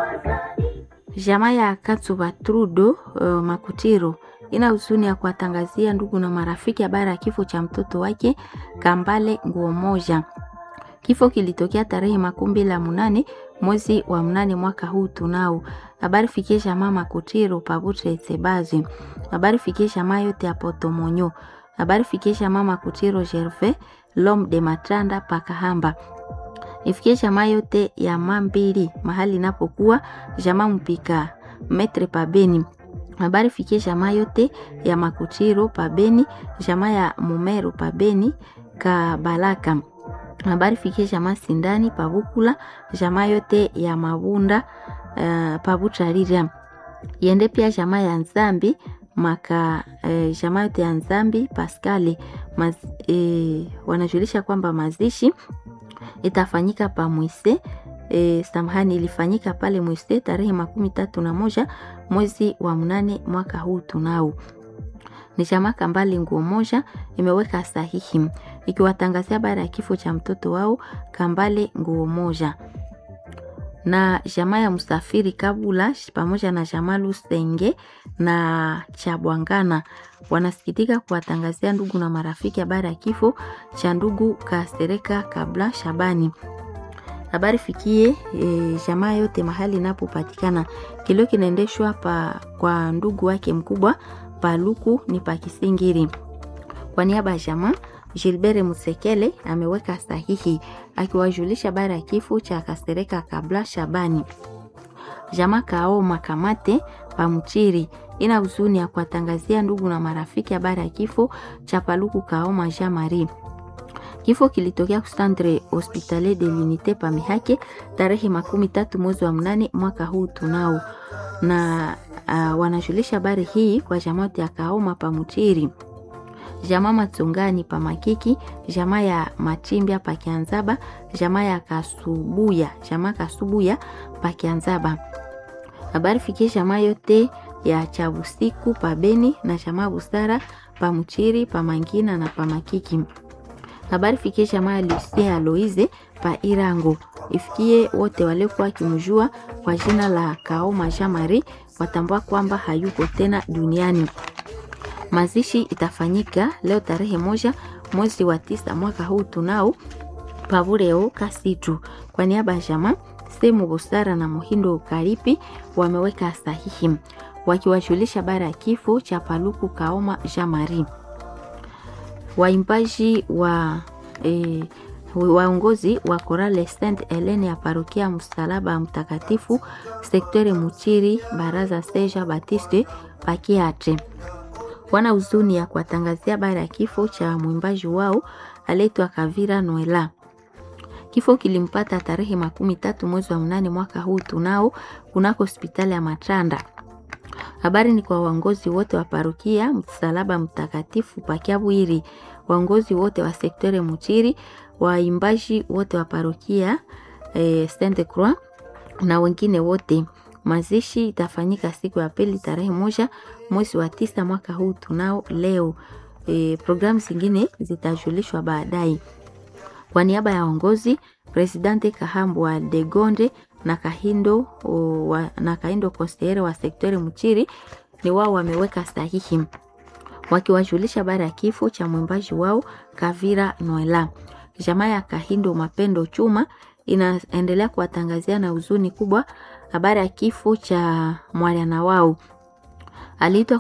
Jamaa ya Katsuba Trudo uh, Makutiro ina huzuni ya kuwatangazia ndugu na marafiki habari ya kifo cha mtoto wake Kambale Nguo Moja. Kifo kilitokea tarehe makumi mbili na munane mwezi wa mnane mwaka huu tunao. Habari fikie jamaa Makutiro Pabutre Sebazi. Habari fikie jamaa yote ya Potomonyo. Habari fikie jamaa Makutiro Gervais Lom de Matranda Pakahamba ifikie jamaa yote ya Mambili mahali inapokuwa jamaa mpika metre pabeni. Habari fikie jamaa yote ya Makutiro pabeni, jamaa ya Mumero pabeni Kabalaka. Habari fikie jamaa Sindani pabukula, jamaa yote ya Mabunda uh, pabutarira yende pia jamaa ya Nzambi maka eh, jamaa yote ya Nzambi Paskali maz, eh, wanajulisha kwamba mazishi itafanyika pa Mwise e, samahani, ilifanyika pale Mwise tarehe makumi tatu na moja mwezi wa mnane mwaka huu tunao. Ni jamaa Kambale Nguo Moja imeweka sahihi ikiwatangazia habari ya kifo cha mtoto wao Kambale Nguo Moja na jamaa ya Msafiri Kabula pamoja na jamaa Lusenge na Chabwangana wanasikitika kuwatangazia ndugu na marafiki habari ya kifo cha ndugu Kasereka Kabla Shabani. Habari fikie e, jamaa yote mahali inapopatikana. Kilio kinaendeshwa pa kwa ndugu wake mkubwa Paluku ni Pakisingiri. Kwa niaba ya jamaa Gilbert Musekele ameweka sahihi akiwajulisha habari ya kifo cha Kasereka Kabla Shabani. Jamaa Kao Makamate Pamchiri ina huzuni ya kuwatangazia ndugu na marafiki habari ya kifo cha Paluku Kaoma Jean Marie. Kifo kilitokea kustantre Hospitalier de l'Unite Pamihake tarehe makumi tatu mwezi wa mnane mwaka huu tunao, na uh, wanajulisha habari hii kwa jamaa ya Kaoma Pamchiri jamaa Matsungani pa Makiki, jamaa ya Machimbia pa Kianzaba, jamaa ya Kasubuya, jamaa Kasubuya pa Kianzaba. Habari fikie jamaa yote ya Chabusiku pa Beni na jamaa Busara pa Mchiri pa Mangina na pa Makiki. Habari fikie jamaa ya Lucie Aloize pa Irango. Ifikie wote waliokuwa wakimjua kwa jina la Kaoma Jean Marie watambua kwamba hayuko tena duniani. Mazishi itafanyika leo tarehe moja mwezi wa tisa mwaka huu tunao pavureo Kasitu. Kwa niaba ya jamaa Semu Busara na Muhindo Karipi wameweka sahihi wakiwajulisha habari ya kifo cha Paluku Kaoma Jean Marie. Waimbaji wa e, waongozi wa Korale Saint Helene ya parokia Msalaba Mtakatifu sektere Muchiri baraza Seja Batiste Pakiatre wana huzuni ya kuwatangazia habari ya kifo cha mwimbaji wao aletwa Kavira Noela. Kifo kilimpata tarehe makumi tatu mwezi wa mnane mwaka huu tunao kunako hospitali ya Matranda. Habari ni kwa waongozi wote wa parokia Msalaba Mtakatifu Pakiabwiri, waongozi wote wa sektore Muchiri, waimbaji wote wa parokia eh, Sainte Croix na wengine wote. Mazishi itafanyika siku ya pili tarehe moja mwezi wa tisa mwaka huu tunao leo. E, programu zingine zitajulishwa baadaye. Kwa niaba ya uongozi, Presidente Kahambu wa Degonde na Kahindo o, wa, na Kahindo Kostere wa sektori Mchiri ni wao wameweka sahihi wakiwajulisha habari ya kifo cha mwimbaji wao Kavira Noela. Jamaa ya Kahindo Mapendo Chuma inaendelea kuwatangazia na huzuni kubwa habari ya kifo cha mwana wao aliitwa